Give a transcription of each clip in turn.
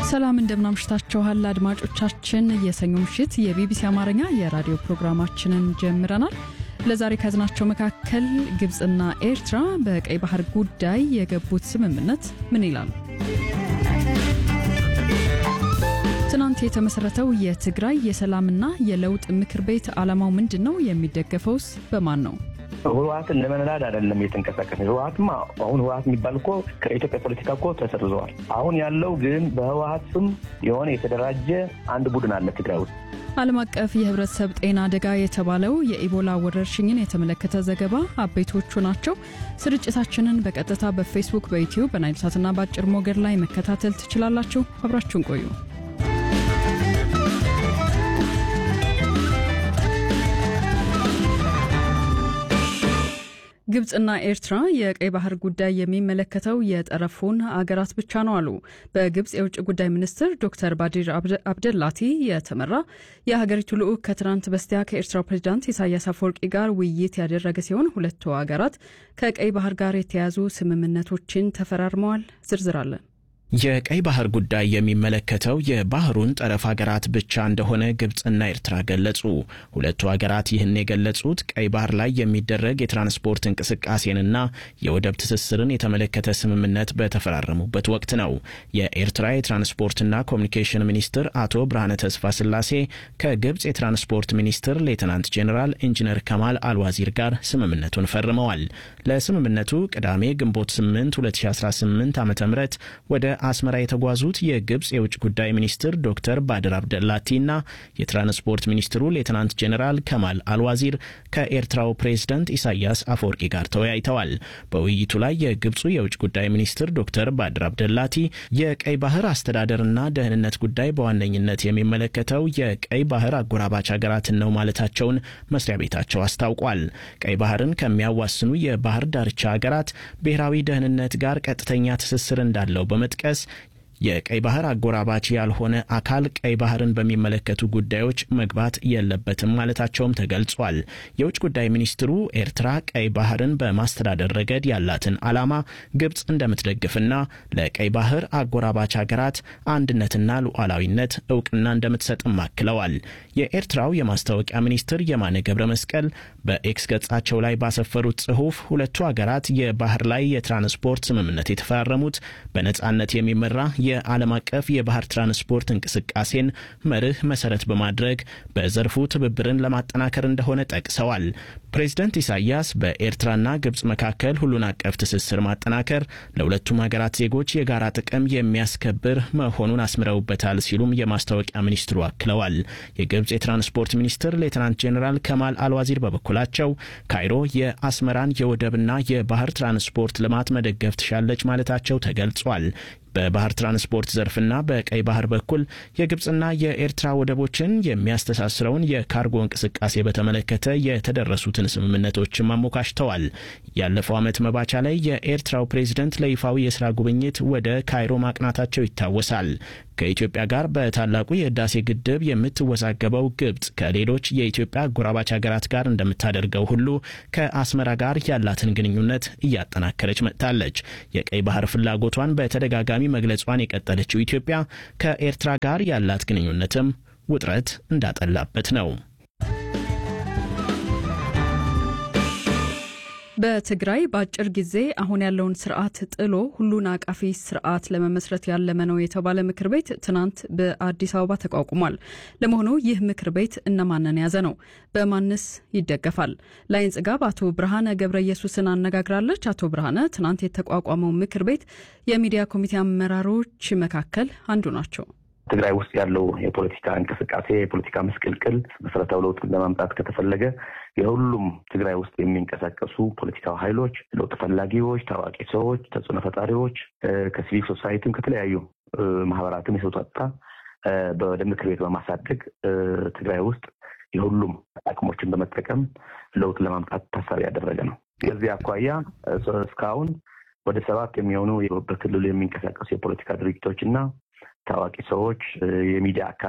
ሰላም እንደምናምሽታችኋል አድማጮቻችን። የሰኞ ምሽት የቢቢሲ አማርኛ የራዲዮ ፕሮግራማችንን ጀምረናል። ለዛሬ ከያዝናቸው መካከል ግብፅና ኤርትራ በቀይ ባህር ጉዳይ የገቡት ስምምነት ምን ይላል? ትናንት የተመሰረተው የትግራይ የሰላምና የለውጥ ምክር ቤት ዓላማው ምንድን ነው? የሚደገፈውስ በማን ነው? ህወሀትን ለመንዳድ አይደለም እየተንቀሳቀስ ህወሀትማ አሁን ህወሀት የሚባል እኮ ከኢትዮጵያ ፖለቲካ እኮ ተሰርዘዋል። አሁን ያለው ግን በህወሀት ስም የሆነ የተደራጀ አንድ ቡድን አለ ትግራይ ውስጥ። ዓለም አቀፍ የህብረተሰብ ጤና አደጋ የተባለው የኢቦላ ወረርሽኝን የተመለከተ ዘገባ አበይቶቹ ናቸው። ስርጭታችንን በቀጥታ በፌስቡክ፣ በዩትዩብ፣ በናይልሳትና በአጭር ሞገድ ላይ መከታተል ትችላላችሁ። አብራችሁን ቆዩ። ግብፅና ኤርትራ የቀይ ባህር ጉዳይ የሚመለከተው የጠረፉን አገራት ብቻ ነው አሉ። በግብፅ የውጭ ጉዳይ ሚኒስትር ዶክተር ባዲር አብደላቲ የተመራ የሀገሪቱ ልዑክ ከትናንት በስቲያ ከኤርትራው ፕሬዚዳንት ኢሳያስ አፈወርቂ ጋር ውይይት ያደረገ ሲሆን ሁለቱ አገራት ከቀይ ባህር ጋር የተያያዙ ስምምነቶችን ተፈራርመዋል። ዝርዝር አለን። የቀይ ባህር ጉዳይ የሚመለከተው የባህሩን ጠረፍ ሀገራት ብቻ እንደሆነ ግብፅና ኤርትራ ገለጹ። ሁለቱ ሀገራት ይህን የገለጹት ቀይ ባህር ላይ የሚደረግ የትራንስፖርት እንቅስቃሴንና የወደብ ትስስርን የተመለከተ ስምምነት በተፈራረሙበት ወቅት ነው። የኤርትራ የትራንስፖርትና ኮሚኒኬሽን ሚኒስትር አቶ ብርሃነ ተስፋ ስላሴ ከግብፅ የትራንስፖርት ሚኒስትር ሌትናንት ጄኔራል ኢንጂነር ከማል አልዋዚር ጋር ስምምነቱን ፈርመዋል። ለስምምነቱ ቅዳሜ ግንቦት 8 2018 ዓ ም ወደ አስመራ የተጓዙት የግብፅ የውጭ ጉዳይ ሚኒስትር ዶክተር ባድር አብደላቲና የትራንስፖርት ሚኒስትሩ ሌትናንት ጄኔራል ከማል አልዋዚር ከኤርትራው ፕሬዝደንት ኢሳያስ አፈወርቂ ጋር ተወያይተዋል። በውይይቱ ላይ የግብፁ የውጭ ጉዳይ ሚኒስትር ዶክተር ባድር አብደላቲ የቀይ ባህር አስተዳደርና ደህንነት ጉዳይ በዋነኝነት የሚመለከተው የቀይ ባህር አጎራባች ሀገራትን ነው ማለታቸውን መስሪያ ቤታቸው አስታውቋል። ቀይ ባህርን ከሚያዋስኑ የባህር ዳርቻ ሀገራት ብሔራዊ ደህንነት ጋር ቀጥተኛ ትስስር እንዳለው በመጥቀስ የቀይ ባህር አጎራባች ያልሆነ አካል ቀይ ባህርን በሚመለከቱ ጉዳዮች መግባት የለበትም ማለታቸውም ተገልጿል። የውጭ ጉዳይ ሚኒስትሩ ኤርትራ ቀይ ባህርን በማስተዳደር ረገድ ያላትን ዓላማ ግብፅ እንደምትደግፍና ለቀይ ባህር አጎራባች ሀገራት አንድነትና ሉዓላዊነት እውቅና እንደምትሰጥም አክለዋል። የኤርትራው የማስታወቂያ ሚኒስትር የማነ ገብረ መስቀል በኤክስ ገጻቸው ላይ ባሰፈሩት ጽሑፍ ሁለቱ ሀገራት የባህር ላይ የትራንስፖርት ስምምነት የተፈራረሙት በነጻነት የሚመራ የዓለም አቀፍ የባህር ትራንስፖርት እንቅስቃሴን መርህ መሰረት በማድረግ በዘርፉ ትብብርን ለማጠናከር እንደሆነ ጠቅሰዋል። ፕሬዝደንት ኢሳያስ በኤርትራና ግብፅ መካከል ሁሉን አቀፍ ትስስር ማጠናከር ለሁለቱም ሀገራት ዜጎች የጋራ ጥቅም የሚያስከብር መሆኑን አስምረውበታል ሲሉም የማስታወቂያ ሚኒስትሩ አክለዋል። የግብፅ የትራንስፖርት ሚኒስትር ሌትናንት ጄኔራል ከማል አልዋዚር በበኩላቸው ካይሮ የአስመራን የወደብና የባህር ትራንስፖርት ልማት መደገፍ ትሻለች ማለታቸው ተገልጿል። በባህር ትራንስፖርት ዘርፍና በቀይ ባህር በኩል የግብፅና የኤርትራ ወደቦችን የሚያስተሳስረውን የካርጎ እንቅስቃሴ በተመለከተ የተደረሱትን ስምምነቶችም አሞካሽተዋል። ያለፈው ዓመት መባቻ ላይ የኤርትራው ፕሬዝደንት ለይፋዊ የስራ ጉብኝት ወደ ካይሮ ማቅናታቸው ይታወሳል። ከኢትዮጵያ ጋር በታላቁ የህዳሴ ግድብ የምትወዛገበው ግብፅ ከሌሎች የኢትዮጵያ አጎራባች ሀገራት ጋር እንደምታደርገው ሁሉ ከአስመራ ጋር ያላትን ግንኙነት እያጠናከረች መጥታለች። የቀይ ባህር ፍላጎቷን በተደጋጋሚ መግለጿን የቀጠለችው ኢትዮጵያ ከኤርትራ ጋር ያላት ግንኙነትም ውጥረት እንዳጠላበት ነው። በትግራይ በአጭር ጊዜ አሁን ያለውን ስርዓት ጥሎ ሁሉን አቃፊ ስርዓት ለመመስረት ያለመ ነው የተባለ ምክር ቤት ትናንት በአዲስ አበባ ተቋቁሟል። ለመሆኑ ይህ ምክር ቤት እነማንን የያዘ ነው? በማንስ ይደገፋል? ላይን ጽጋብ አቶ ብርሃነ ገብረ ኢየሱስን አነጋግራለች። አቶ ብርሃነ ትናንት የተቋቋመው ምክር ቤት የሚዲያ ኮሚቴ አመራሮች መካከል አንዱ ናቸው። ትግራይ ውስጥ ያለው የፖለቲካ እንቅስቃሴ የፖለቲካ ምስቅልቅል መሰረታዊ ለውጥ ለማምጣት ከተፈለገ የሁሉም ትግራይ ውስጥ የሚንቀሳቀሱ ፖለቲካዊ ኃይሎች፣ ለውጥ ፈላጊዎች፣ ታዋቂ ሰዎች፣ ተጽዕኖ ፈጣሪዎች ከሲቪል ሶሳይቲም ከተለያዩ ማህበራትም የተውጣጣ ወደ ምክር ቤት በማሳደግ ትግራይ ውስጥ የሁሉም አቅሞችን በመጠቀም ለውጥ ለማምጣት ታሳቢ ያደረገ ነው። ከዚህ አኳያ እስካሁን ወደ ሰባት የሚሆኑ በክልሉ የሚንቀሳቀሱ የፖለቲካ ድርጅቶች እና ታዋቂ ሰዎች፣ የሚዲያ አካላት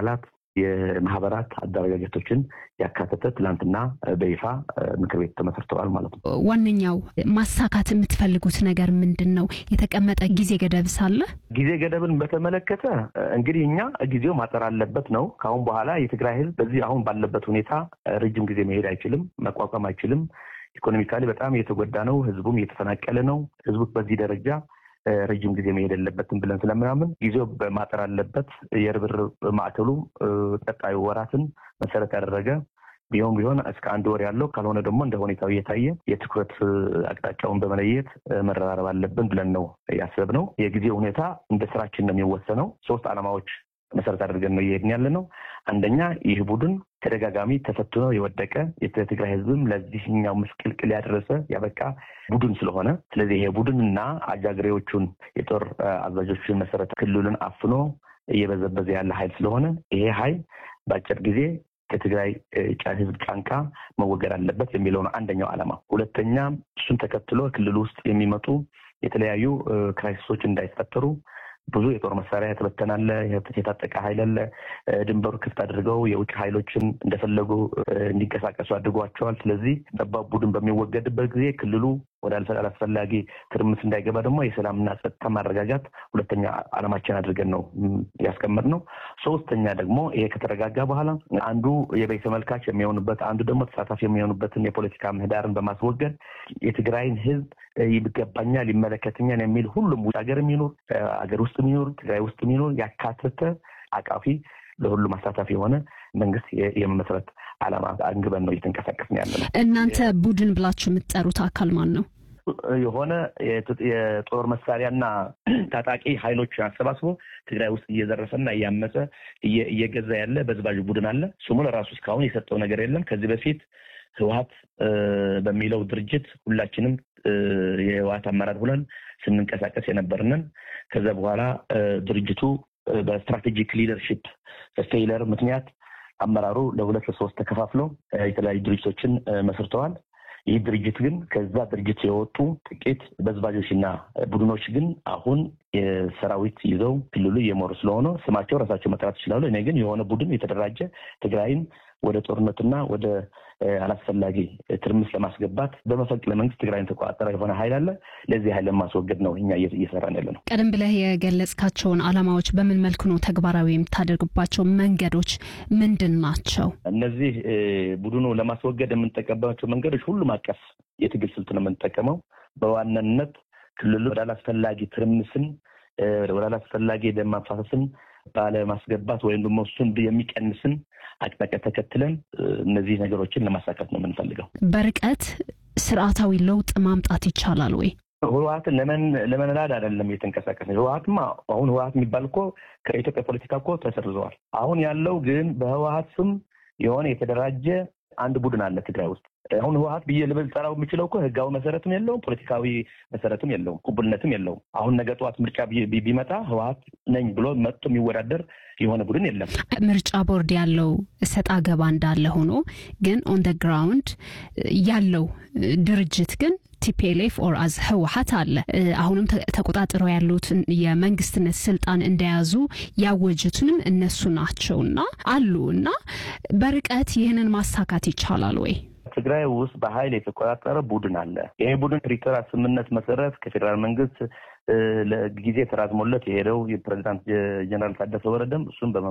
የማህበራት አደረጃጀቶችን ያካተተ ትላንትና በይፋ ምክር ቤት ተመስርተዋል ማለት ነው። ዋነኛው ማሳካት የምትፈልጉት ነገር ምንድን ነው? የተቀመጠ ጊዜ ገደብ ሳለ ጊዜ ገደብን በተመለከተ እንግዲህ እኛ ጊዜው ማጠር አለበት ነው። ከአሁን በኋላ የትግራይ ህዝብ በዚህ አሁን ባለበት ሁኔታ ረጅም ጊዜ መሄድ አይችልም፣ መቋቋም አይችልም። ኢኮኖሚካሊ በጣም እየተጎዳ ነው። ህዝቡም እየተፈናቀለ ነው። ህዝቡ በዚህ ደረጃ ረጅም ጊዜ መሄድ የለበትም ብለን ስለምናምን ጊዜው በማጠር አለበት። የርብርብ ማዕከሉ ቀጣዩ ወራትን መሰረት ያደረገ ቢሆን ቢሆን እስከ አንድ ወር ያለው ካልሆነ ደግሞ እንደ ሁኔታው እየታየ የትኩረት አቅጣጫውን በመለየት መረራረብ አለብን ብለን ነው ያሰብነው። የጊዜ ሁኔታ እንደ ስራችን ነው የሚወሰነው። ሶስት ዓላማዎች መሰረት አድርገን ነው እየሄድን ያለ ነው። አንደኛ ይህ ቡድን ተደጋጋሚ ተፈትኖ የወደቀ የትግራይ ህዝብም ለዚህኛው ምስቅልቅል ያደረሰ ያበቃ ቡድን ስለሆነ ስለዚህ ይሄ ቡድንና አጃግሬዎቹን የጦር አዛዦችን መሰረት ክልሉን አፍኖ እየበዘበዘ ያለ ኃይል ስለሆነ ይሄ ኃይል በአጭር ጊዜ ከትግራይ ህዝብ ጫንቃ መወገድ አለበት የሚለው ነው አንደኛው ዓላማ። ሁለተኛ እሱን ተከትሎ ክልል ውስጥ የሚመጡ የተለያዩ ክራይሲሶች እንዳይፈጠሩ ብዙ የጦር መሳሪያ የተበተናለ የታጠቀ ኃይል አለ። ድንበሩ ክፍት አድርገው የውጭ ኃይሎችን እንደፈለጉ እንዲንቀሳቀሱ አድርጓቸዋል። ስለዚህ ጠባብ ቡድን በሚወገድበት ጊዜ ክልሉ ወደ አላስፈላጊ ትርምስ እንዳይገባ ደግሞ የሰላምና ጸጥታ ማረጋጋት ሁለተኛ ዓላማችን አድርገን ነው ያስቀመጥነው። ሶስተኛ ደግሞ ይሄ ከተረጋጋ በኋላ አንዱ የበይ ተመልካች የሚሆኑበት አንዱ ደግሞ ተሳታፊ የሚሆኑበትን የፖለቲካ ምህዳርን በማስወገድ የትግራይን ህዝብ ይገባኛል፣ ይመለከተኛል የሚል ሁሉም ውጭ ሀገር የሚኖር ሀገር ውስጥ የሚኖር ትግራይ ውስጥ የሚኖር ያካተተ አቃፊ ለሁሉም አሳታፊ የሆነ መንግስት የመመስረት ዓላማ አንግበን ነው እየተንቀሳቀስን ያለ ነው። እናንተ ቡድን ብላችሁ የምትጠሩት አካል ማን ነው? የሆነ የጦር መሳሪያና ታጣቂ ኃይሎች አሰባስቦ ትግራይ ውስጥ እየዘረፈና እያመፀ እየገዛ ያለ በዝባዥ ቡድን አለ። ስሙ ለራሱ እስካሁን የሰጠው ነገር የለም። ከዚህ በፊት ህወሀት በሚለው ድርጅት ሁላችንም የህወሀት አመራር ሁነን ስንንቀሳቀስ የነበርንን ከዛ በኋላ ድርጅቱ በስትራቴጂክ ሊደርሺፕ ፌይለር ምክንያት አመራሩ ለሁለት ለሶስት ተከፋፍለው የተለያዩ ድርጅቶችን መስርተዋል። ይህ ድርጅት ግን ከዛ ድርጅት የወጡ ጥቂት በዝባዦችና ቡድኖች ግን አሁን የሰራዊት ይዘው ክልሉ እየመሩ ስለሆነ ስማቸው ራሳቸው መጥራት ይችላሉ። እኔ ግን የሆነ ቡድን የተደራጀ ትግራይን ወደ ጦርነትና ወደ አላስፈላጊ ትርምስ ለማስገባት በመፈንቅለ መንግስት ትግራይን ተቆጣጠረ የሆነ ኃይል አለ። ለዚህ ኃይል ለማስወገድ ነው እኛ እየሰራን ያለ ነው። ቀደም ብለህ የገለጽካቸውን ዓላማዎች በምን መልኩ ነው ተግባራዊ የምታደርግባቸው መንገዶች ምንድን ናቸው? እነዚህ ቡድኑ ለማስወገድ የምንጠቀምባቸው መንገዶች ሁሉም አቀፍ የትግል ስልት ነው የምንጠቀመው። በዋናነት ክልሉ ወደ አላስፈላጊ ትርምስን ወደ አላስፈላጊ ደም ማፋሰስን ባለማስገባት ወይም ደግሞ እሱን የሚቀንስን አቅጣጫ ተከትለን እነዚህ ነገሮችን ለማሳካት ነው የምንፈልገው። በርቀት ስርዓታዊ ለውጥ ማምጣት ይቻላል ወይ? ህወሀትን ለመንላድ አይደለም እየተንቀሳቀስ ነው። ህወሀትማ አሁን ህወሀት የሚባል እኮ ከኢትዮጵያ ፖለቲካ እኮ ተሰርዘዋል። አሁን ያለው ግን በህወሀት ስም የሆነ የተደራጀ አንድ ቡድን አለ ትግራይ ውስጥ። አሁን ህወሀት ብዬ ልጠራው የምችለው እኮ ህጋዊ መሰረትም የለውም፣ ፖለቲካዊ መሰረትም የለውም፣ ቁብልነትም የለውም። አሁን ነገ ጠዋት ምርጫ ቢመጣ ህወሀት ነኝ ብሎ መጥቶ የሚወዳደር የሆነ ቡድን የለም። ምርጫ ቦርድ ያለው ሰጣ ገባ እንዳለ ሆኖ ግን ኦን ደ ግራውንድ ያለው ድርጅት ግን ቲፒኤልኤፍ ኦር አዝ ህወሀት አለ። አሁንም ተቆጣጥረው ያሉትን የመንግስትነት ስልጣን እንደያዙ ያወጁትንም እነሱ ናቸውና አሉ እና በርቀት ይህንን ማሳካት ይቻላል ወይ? ትግራይ ውስጥ በኃይል የተቆጣጠረ ቡድን አለ። ይሄ ቡድን ፕሪቶሪያ ስምምነት መሰረት ከፌዴራል መንግስት ለጊዜ ተራዝሞለት የሄደው የፕሬዚዳንት ጀነራል ታደሰ ወረደም እሱም